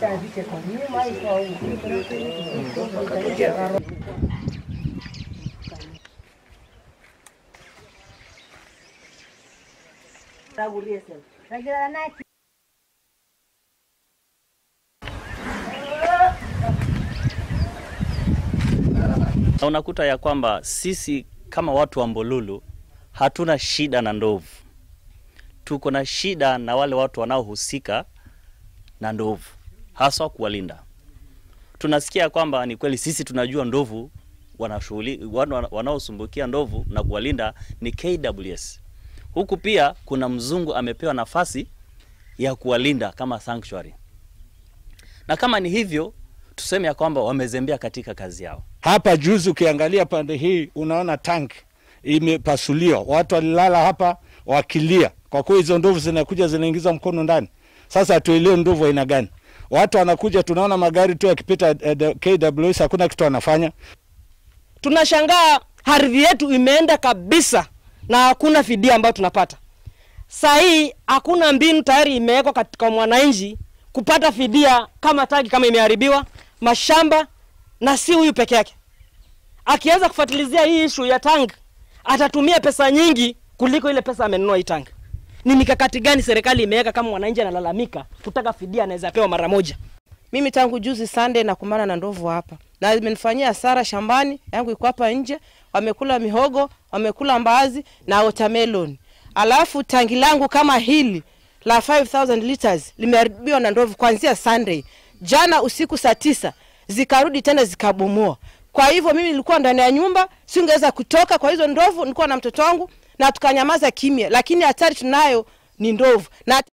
Na unakuta ya kwamba sisi kama watu wa Mbululu hatuna shida na ndovu, tuko na shida na wale watu wanaohusika na ndovu, haswa kuwalinda. Tunasikia kwamba ni kweli, sisi tunajua ndovu wanashughuli wana- wanaosumbukia ndovu na kuwalinda ni KWS. Huku pia kuna mzungu amepewa nafasi ya kuwalinda kama sanctuary, na kama ni hivyo tuseme ya kwamba wamezembea katika kazi yao. Hapa juzi ukiangalia pande hii unaona tank imepasuliwa, watu walilala hapa wakilia, kwa kuwa hizo ndovu zinakuja zinaingiza mkono ndani. Sasa hatuelewi ndovu aina gani. Watu wanakuja, tunaona magari tu yakipita eh, the KWS, hakuna kitu wanafanya. tunashangaa ardhi yetu imeenda kabisa na hakuna fidia ambayo tunapata. Saa hii hakuna mbinu tayari imewekwa katika mwananchi kupata fidia kama tagi kama imeharibiwa mashamba, na si huyu peke yake. Akiweza kufuatilizia hii ishu ya tangi, atatumia pesa nyingi kuliko ile pesa amenunua hii tangi. Ni mikakati gani serikali imeweka kama mwananchi analalamika kutaka fidia anaweza pewa mara moja? Mimi tangu juzi Sunday nakumbana na ndovu hapa na imenifanyia hasara shambani yangu, iko hapa nje, wamekula mihogo, wamekula mbaazi na watermelon. Alafu tangi langu kama hili la 5000 liters limeharibiwa na ndovu kuanzia Sunday. Jana usiku saa tisa zikarudi tena zikabomoa. Kwa hivyo mimi nilikuwa ndani ya nyumba, singeweza kutoka kwa hizo ndovu, nilikuwa na mtoto wangu na tukanyamaza kimya, lakini hatari tunayo ni ndovu na